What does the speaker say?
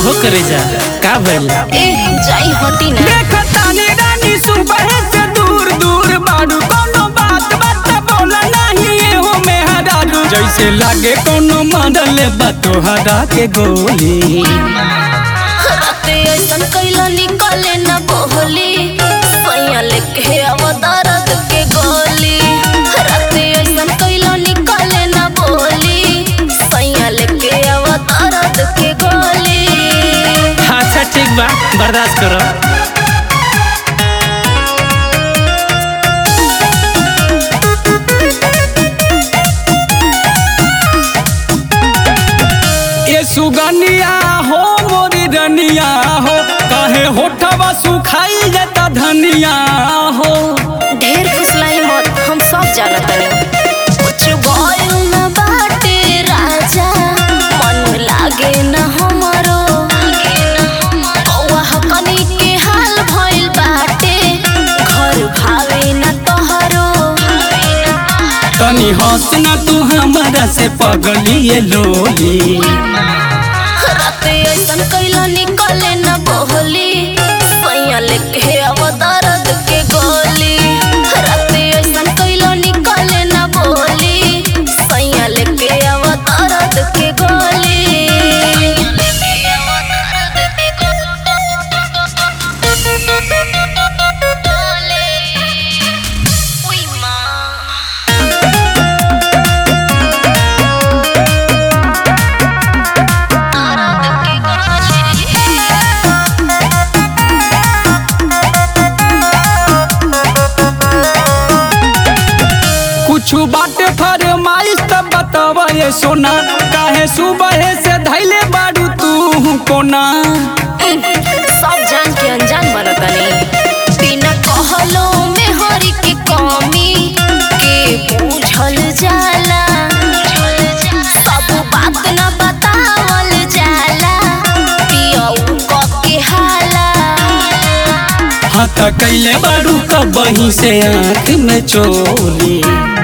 हो करे जा का भइल ए जाई हटी ना देखतानी रानी सुबह से दूर दूर बाड़ू कोनो बात बात बोला नहीं हो मेहरारू जैसे लागे कोनो मॉडल बा तोहरा के गोली राते ऐसन कैला निकले न बोली सैया लेके आव दर्द के गोली राते ऐसन कैला निकले न बोली सैया लेके आव दर्द के गोली अच्छा ठीक बा बर्दाश्त करो ये सुगनिया हो मोरी रनिया हो काहे होठवा सुखाई जाता धनिया हो ढेर फुसलाई मत हम सब जानत हनी कुछ भइल न बाटे राजा मन लागे न हमरो कौआ कनी के हाल भइल बाटे घर भावे न तोहरो तनी हंस ना तू हमारा से पगली ये लोली राते ऐसन कैला निकले न बोली सैया लेके आव दर्द के गोली राते ऐसन कैला निकले न बोली सैया लेके आव दर्द के गोली लेके आव दर्द के गोली उई मां कुछ बाटे फरमाइश तब बतावा ये सोना काहे सुबह से धैले बाड़ू तू कोना सब जान के अनजान बनतनी बिना कहलो में हरी के कमी के बुझल जाला सब बात न बतावल जाला पियऊ क के हाला हाथ कैले बाड़ू कबही से आँख में चोली